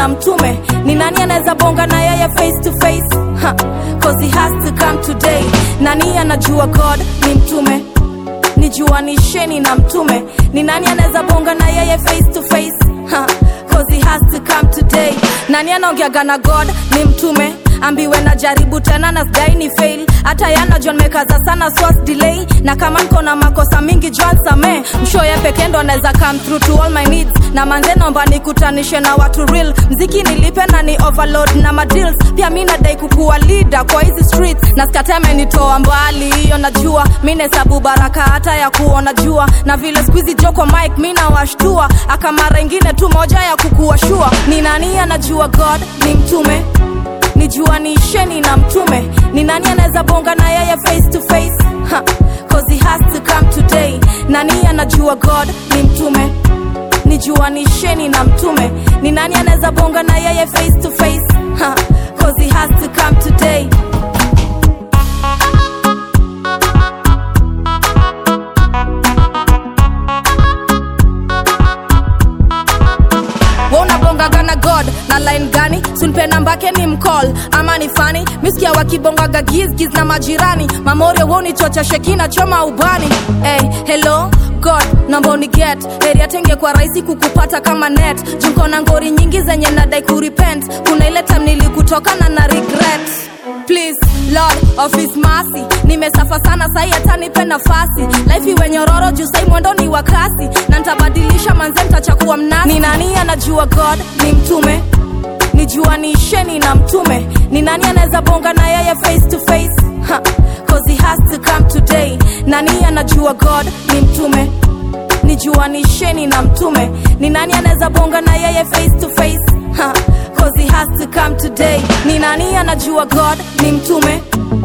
na mtume ni nani anaweza bonga na yeye face to face ha, cause he has to come today nani anajua god ni mtume nijuanisheni na mtume ni nani anaweza bonga na yeye face to face ha, cause he has to come today nani anaongeaga na god ni mtume ambiwe na jaribu tena na sdai ni fail hata yana john mekaza sana swas delay na kama niko na makosa mingi john same mshoye peke ndo anaweza come through to all my needs na manze nomba nikutanishe na watu real mziki nilipe na ni overload na madeals pia mi nadai kukuwa leader kwa hizi streets na skateme nitoa mbali hiyo najua mi nesabu baraka hata ya kuona jua na vile skuizi joko mike mi nawashtua aka mara ingine tu moja ya kukuwa shua ni nani anajua god ni mtume nijuanisheni na mtume ni nani anaweza bonga na yeye face to face ha, cause he has to come today nani anajua god ni mtume nijuanisheni na mtume ni nani anaweza bonga na yeye face to face ha, cause he has to come today Wewe unabongaga na god na line gani sunpe nambake ni mcall ama ni fani miskia wakibongaga gizgiz na majirani mamorio wonichocha shekina choma ubani hey, hello god namba uniget area tenge kwa rahisi kukupata kama net junko na ngori nyingi zenye nadai kurepent kuna ile time nilikutokana na regret please lord of his mercy nimesafa sana sahi hata nipe nafasi life iwe nyororo juu sai mwendo ni wa kasi na ntabadilisha manze ntachakuwa mnasi ni nani anajua god ni mtume nijuanisheni na mtume ni nani anaweza bonga na yeye face to face ha, cause he has to come today nani anajua god ni mtume nijuanisheni na mtume ni nani anaweza bonga na yeye face to face ha, cause he has to come today ni nani anajua god ni mtume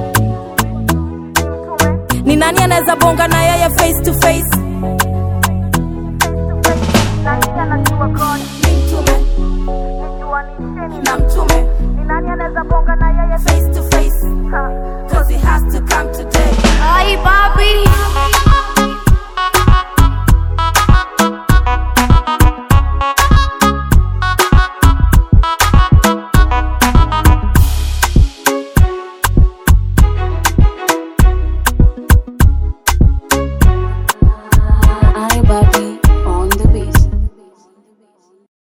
ni nani anaweza bonga na yeye face to face nani anajua god